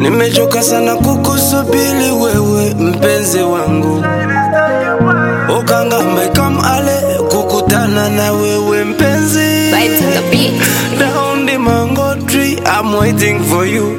Nimechoka sana kukusubiri wewe mpenzi wangu, ukangamba kamale kukutana na wewe mpenzi. Vibes on the beat. Down the mango tree, I'm waiting for you.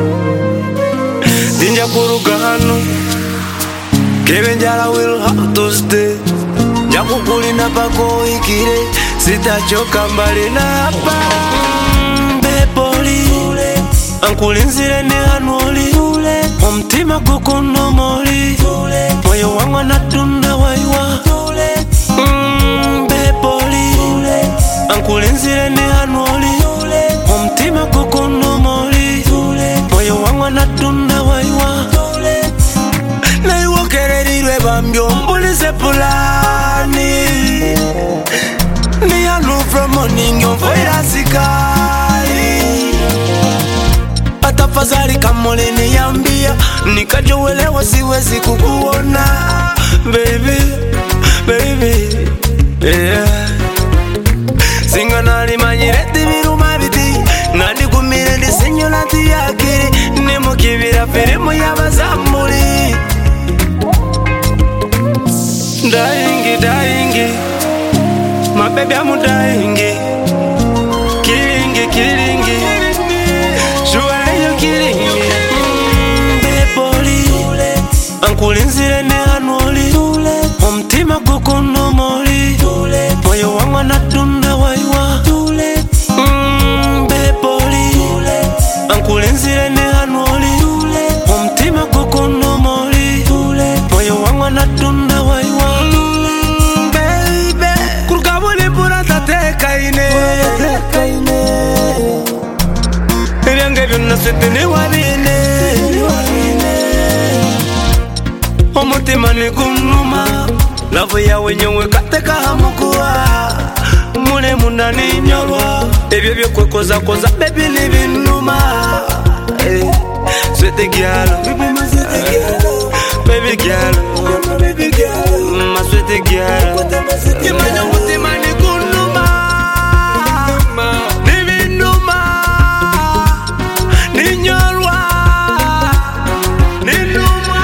Tinja kuruka hano, kebenjala will have to stay. Njakukulinda pako ikire, sitachoka mbali na hapa. Mm, Bepoli, ankulinzire ne hanoli, omutima gukunomoli, moyo wangu anatunda waiwa. Mm, Bepoli, ankulinzire ne hanoli, omutima gukunomoli, moyo wangu anatunda waiwa. naiwokererirwe bambyo mbulize pulani niyanu from morning yomfoira sikali atafadhali kamole niambia nikajowelewa siwezi kukuona baby baby yeah singa nalimanyire tibiruma biti nandigumire ndisinyola tiyakiri nimukibira firimu y'abazamuli Dying, dying, my baby I'm dying, killing, killing, surely you killing me. Mm, Bepoli, ankulinzire ne hanoli, omutima gukunomoli, moyo wangu anatunda waiwa. Mm, Bepoli, ankulinzire ne hanoli, omutima gukunomoli, moyo wangu anatunda waiwa. Mm, baby, kuruka buli mpura tatekaine ebyange byonna sete niwabine omutima nigunuma lavu yawe nyowe katekahamukuwa mule munda ninyolwa ebyo byokwekozakoza bebi nibinuma Eh, swete gyalo baby gyalo ma swete gyalo imanya omutima nigunuma nibinuma ninyolwa ninuma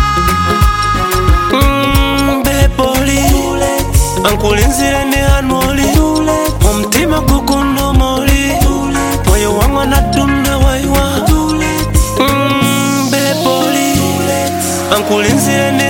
Mm, bepoli ankulinzire ne hanoli omutima gukunomoli moyo wangu anatunda waiwa Mm, bepoli ankulinzire ne